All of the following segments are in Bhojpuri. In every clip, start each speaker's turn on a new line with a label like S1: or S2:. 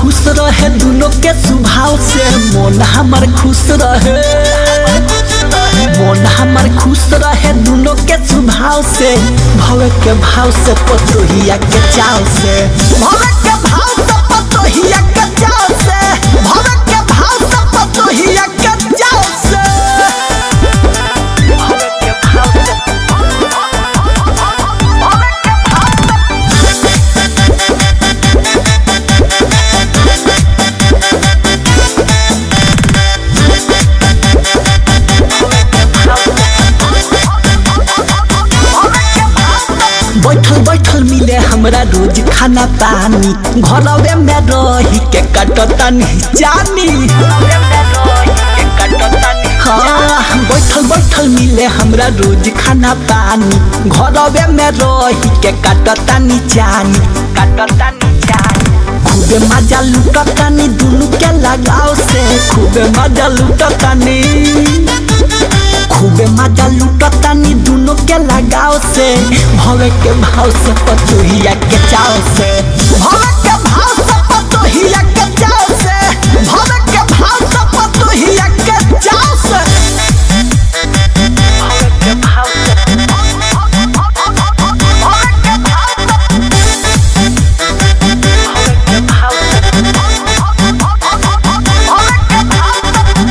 S1: खुश रहे दोनों के स्वभाव से मन हमार खुश रहे मन हमार खुश रहे दोनों के स्वभाव से भवे के भाव से पतोहिया के चाव से भवे के भाव से पतोहिया के चाव से भवे के भाव से पतोहिया के चाव से भवे के भाव से बैठल बैठल मिले हमरा रोज खाना पानी घरवे में रही के कटतानी जानी हाँ बैठल बैठल मिले हमरा रोज खाना पानी घरवे में रही के कटतानी जानी कटतानी जानी खूबे मजा लुटतानी दुनु के लगाव से खूबे मजा लुटतानी खूबे मजा लुटतानी दुनो के लगाव से भवे के भाव से पतोहिया के चाव से भवे के भाव से पतोहिया के चाव से भवे के भाव से पतोहिया के चाव से भवे के भाव से भवे के भाव से भवे के भाव से भवे के भाव से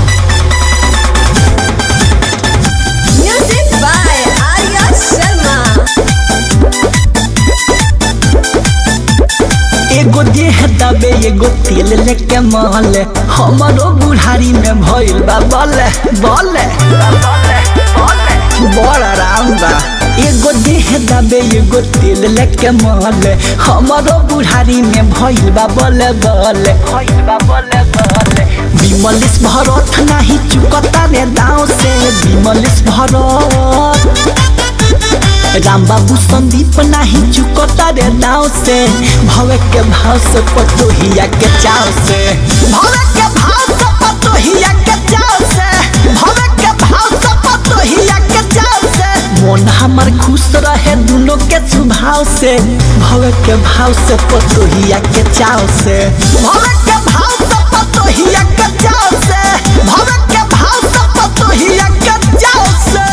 S2: Music by Arya Sharma.
S1: एगो देह दबे एगो तेल लेके मल हमारो बुढ़ारी में भइल बा बल बल बड़ आराम बा एगो देह दबे एगो तेल लेके मल हमारो बुढ़ारी में भइल बा बल बल भइल बा बल बल विमलिस भरत नाही चुकता रे दाव से विमलिस भरत राम बाबू संदीप नाही चुकता रे नाव से भवे के भाव से पतोहिया के चाव से भवे के भाव से पतोहिया के चाव से भवे के भाव से पतोहिया के चाव से मन हमर खुश रहे दोनों के स्वभाव से भवे के भाव से पतोहिया के चाव से भवे के भाव से पतोहिया के चाव से भवे के भाव से पतोहिया के चाव से